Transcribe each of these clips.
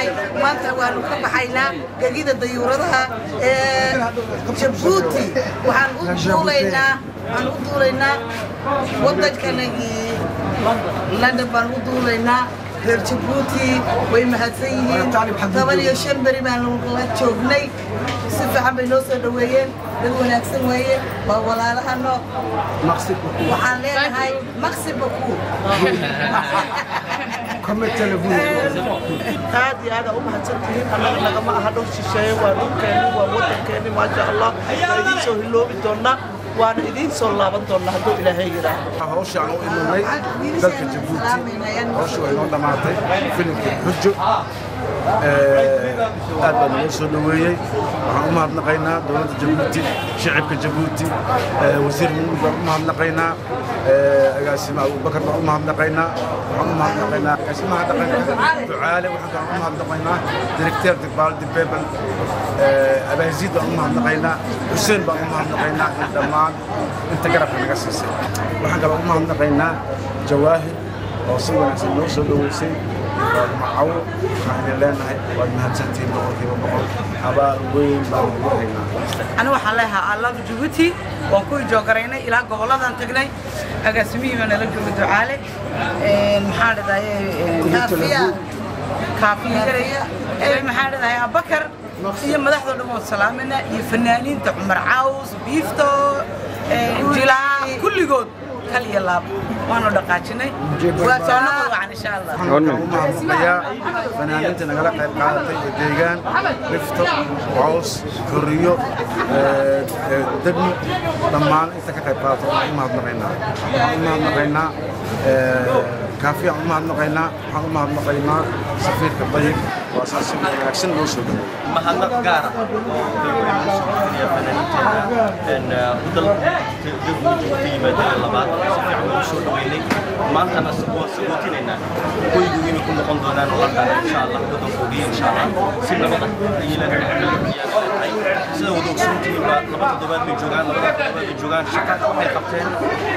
leenahay maanta waanu ka baxaynaa gegida dayuuradaha ee jabuuti waxaan u duulaynaa waxaan u duulaynaa waddankanagii london baan u duulaynaa reer jabuuti way mahadsan yihiin toban iyo shan beri baanu la joognay si fiican bay noo soo dhoweeyeen dad wanaagsan weeye waa walaalahano waxaan leenahay maqsi baku aad iyo aad u mahadsantihiin annaga nagama aha dhul shisheeye waa dhulkeenni waa waddankeenni maasha allah waa idiin soo hiloobi doonnaa waana idiin soo laaban doonnaa hadduu ilaahay yidhaahdo hawsha aan u imanay dalka jabuuti hawsha way noo dhammaatay filimkii xujo aad baa naloo soo dhoweeyey waxaan u mahadnaqaynaa dowladda jabuuti shicibka jabuuti wasiir muumud baan u mahadnaqaynaa agaasima abubakar baan u mahadnaqaynaa waxaan u mahadnaqaynaa agaasimaha dhaqanka ducaale waxaan kaan u mahadnaqaynaa direkteer dibaaldi bebel abaaziid baan u mahadnaqaynaa xuseen baan u mahadnaqaynaa in dhammaan inta garabka naga siisay waxaan kaloo u mahadnaqaynaa jawaahir oo si wanaagsan noo soo dhoweysay macawo waxaan idin leenahay waad mahadsantihiin boqolkiiba boqol abaal weyn baan ugu haynaa أنا waxaan leeyahay I love Djibouti waan ku joogaraynay ilaa goboladan tagnay agaasimihii baan nala jooga ducaale maxaa dhadaye kaafiya kaafiya maxaa dhadaye abakar iyo madaxda dhan waan salaamayna iyo fanaaniinta cumar caws biifto jilaa kulligood kal iyo laab waanu dhaqaajinay waa soo noqon wacan insha allah waxaan u mahadnaqayaa fanaaniinta nagala qayb qaadatay ee deegaan rifto caws koriyo degmo dhammaan inta ka qayb qaadatay waxaan u mahadnaqaynaa waxaan u mahadnaqaynaa kaafiya aan u mahadnaqaynaa waxaan u mahadnaqaynaa safiirka dayib waa saas si wanaagsan loo soo dhaweeyey mahadnaq gaara oo dowladda soomaaliya fanaaniinteena udal jabuuti yimaadeen labaad si fiican ugu soo dhaweynay maantana waa sagootinaynaa hoygu inay ku noqon doonaan london insha allah waddankoogiya insha allah si nabada ayay leedahay sida wada ogsoontihiinba laba toddobaad bay joogaan labada toddobaad bay joogaan shaqa waxay qabteen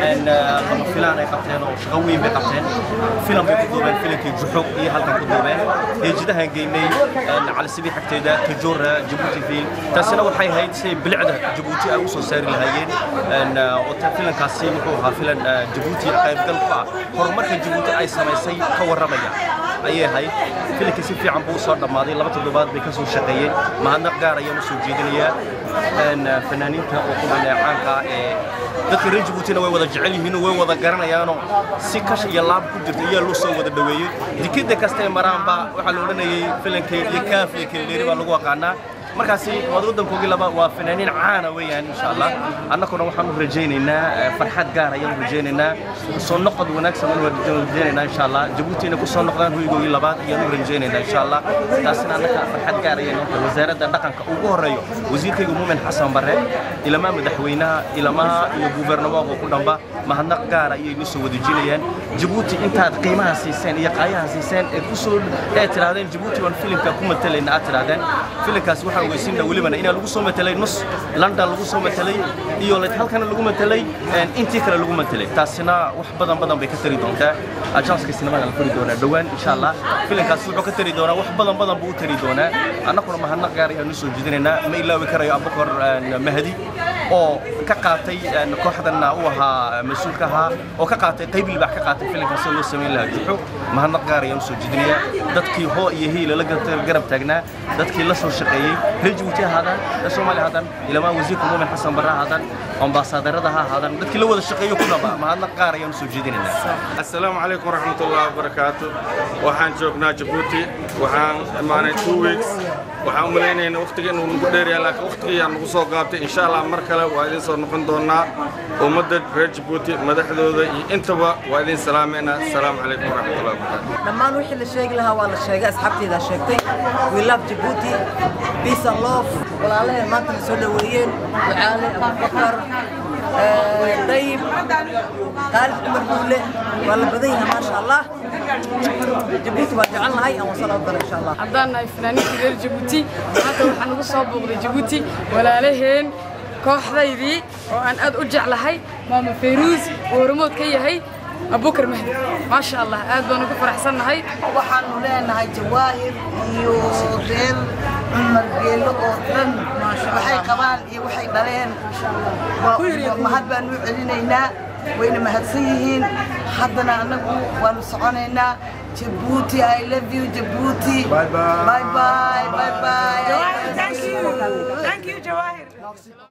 lama filaan ay qabteen oo shaqo weyn bay qabteen filan bay ku duubeen filankii juxuq iyo halkan ku duubeen heejidahan geynay cali sabii xagteeda tajoora jabuuti fiil taasina waxay ahayd si bilicda jabuuti ay u soo saari lahaayeen oo filankaasi wuxuu ahaa filan jabuuti qaybgal ku ah horumarka jabuuti ay samaysay ka warramaya ayay ahayd filankii si fiican buu soo dhammaaday laba toddobaad bay ka soo shaqeeyeen mahadnaq gaar ayaan u soo jeedinayaa fanaaniinta oo kuwan caanka ah ee dadka reer jabuutina way wada jecel yihiin way wada garanayaanoo si kash iyo laab ku jirta iyaa loo soo wada dhoweeyey dikida kasta ee maraanba waxaa la odhanayay filankay iyo kaaf iyo kelidheeri baa lagu aqaanaa markaasi waad waddankoogii laba waa fanaaniin caana weeyaan insha allah annaguna waxaan u rajaynaynaa farxad gaar ayaan u rajaynaynaa soo noqod wanaagsan u rajaynaynaa insha allah jabuuti inay ku soo noqdaan hoygoogii labaad ayaan u rajaynaynaa insha allah taasina annaga farxad gaar ayaan tahay wasaaradda dhaqanka ugu horeeyo wasiirkayga muumin xasan barre ilamaa madaxweynaha ilamaha iyo gubernamoonka ku dhamba mahadnaq gaar ayay nu soo wadajinayaan jabuuti intaad qiimaha siiseen iyo qaayaha siiseen ee kusoo ee tirahdeen jabuuti waan filimka ku matalayna aad tirahdeen filimkaasi waxaan ogeysiina welibana inaa lagu soo matelay nus london lagu soo matelay iyo halkana lagu matelay intii kale lagu matelay taasina wax badan badan bay ka tari doontaa ajanska sinimada la furi doonaa dhowaan insha allah filimkaasi wuxuu ka tari doonaa wax badan badan buu u tari doonaa annaguna mahadnaq gaar ayaan usoo jeedinaynaa ma ilaawi karayo abubakar mahdi oo ka qaatay kooxdan u ahaa mas-uulka ahaa oo ka qaatay qayb libaax ka qaatay filimka sida loo samayn lahaa juxo mahadnaq gaar ayaan usoo jeedinayaa dadkii hoo iyo hiila la garab taagnaa dadkii la soo shaqeeyey reer jabuuti ha ahaadaan reer soomaaliya ha ahaadaan ilamaa wasiirka muumin xasan barre ha ahaadaan ambaasadarada ha ahaadaan dadkii la wada shaqeeyo ku dhaba mahadnaq gaar ayaan usoo jeedinaynaa assalaamu calaykum waraxmatullahi wabarakaatu waxaan joognaa jabuuti waxaan imaanay two weeks waxaan u malaynaynaa waqtiga inuu nagu dheeryahay laakiin waqtigiyaa nagu soo gaabtay insha allah mar kale waa idin soo noqon doonaa ummadda reer jabuuti madaxdooda iyo intaba waa idin salaameynaa assalaamu calaykum waraxmatullahi wabarakaatu dhammaan wixii la sheegi lahaa waa la sheegay asxaabteydaa sheegtay we love Djibouti peace and love walaalaheen maanta na soo dhoweeyeen ducaale abubakar dayib khaalid cumar buule waa la badan yahay maasha allah jabuuti waa jecel nahay aan wasala u dara insha allah haddaan nahay fanaaniinta reer jabuuti hadda waxaan ugu soo booqday jabuuti walaalaheen kooxdaydii oo aan aad u jeclahay maama fayruus oo hormood ka yahay abubakar mahdi maasha allah aad baan ugu faraxsannahay waxaanu leenahay jawaahir iyo reer cumar geelo oo dhan waxay qabaan iyo waxay dhaleen waa mahad baanu u celinaynaa wayna mahadsan yihiin haddana annagu waanu soconaynaa jabuuti i love you jabuuti Bye bye. bye bye bye bye Thank you. Thank you, Jawahir.